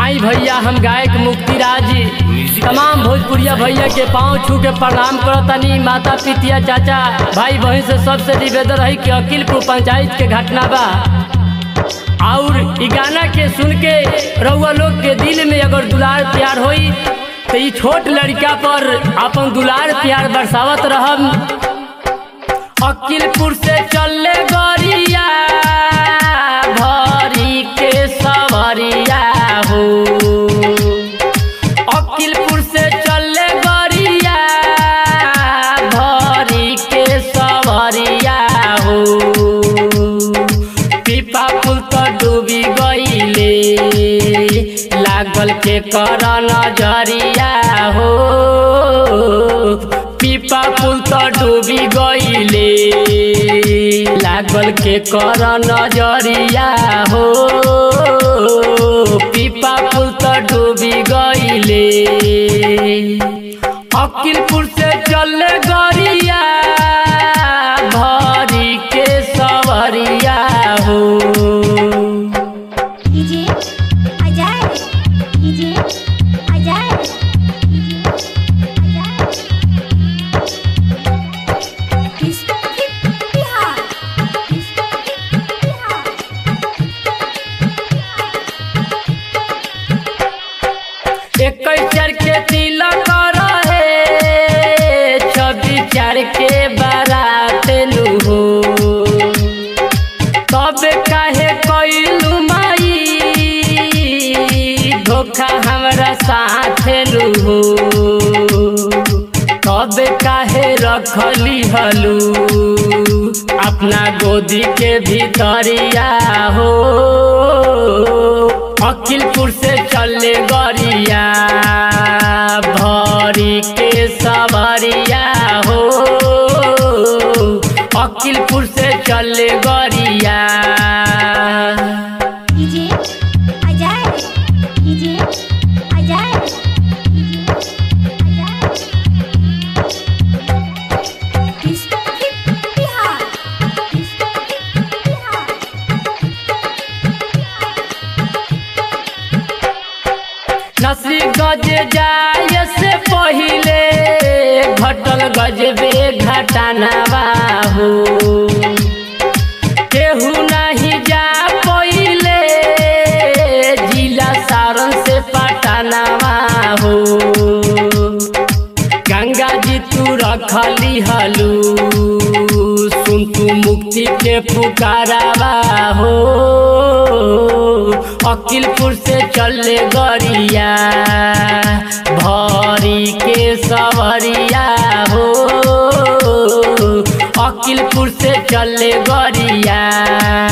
आई भैया हम गायक मुक्ति राज तमाम भोजपुरिया भैया के पाँव छू के प्रणाम करतनी माता पितिया चाचा भाई बहन से सबसे निवेदन है कि अकिलपुर पंचायत के घटना बा और इ गाना के सुन के रउआ लोग के दिल में अगर दुलार प्यार होई तो ई छोट लड़का पर अपन दुलार प्यार बरसावत रहम अकिलपुर से चले गरिया भरी के सवरिया हो अकिलपुर से चले गरिया भरी के सवरिया हो पीपा पुल तो डूबी गईले लागल के कर नजरिया हो पीपा पुल तो डूबी गईले लागल के कर नजरिया हो पीपा पुल तो डूबी गईले अकिलपुर से चले गरिया भरी के सवरिया हो डीजे अजय डीजे अजय बिहार बिहार इक्कीस चार के तिलक रहे छब्बीस चार के बारात नु हो तब काहे कैलू माई धोखा हमरा साथ नु हो तब काहे रखली हलू अपना गोदी के भीतरिया हो अकिलपुर से चले गरिया भरी के सवरिया हो अकिलपुर से चले गरिया डीजे अजय डीजे अजय बिहार बिहार नसरी गज जाय से पहिले घटल गजबे घटनावा हो केहू नहीं जा पहिले जिला सारण से पटनावा हो गंगा जी तू रखली हलू सुन तू मुक्ति के पुकारावा हो अकिलपुर से चले गरिया भरी के सवरिया हो अकिलपुर से चले गरिया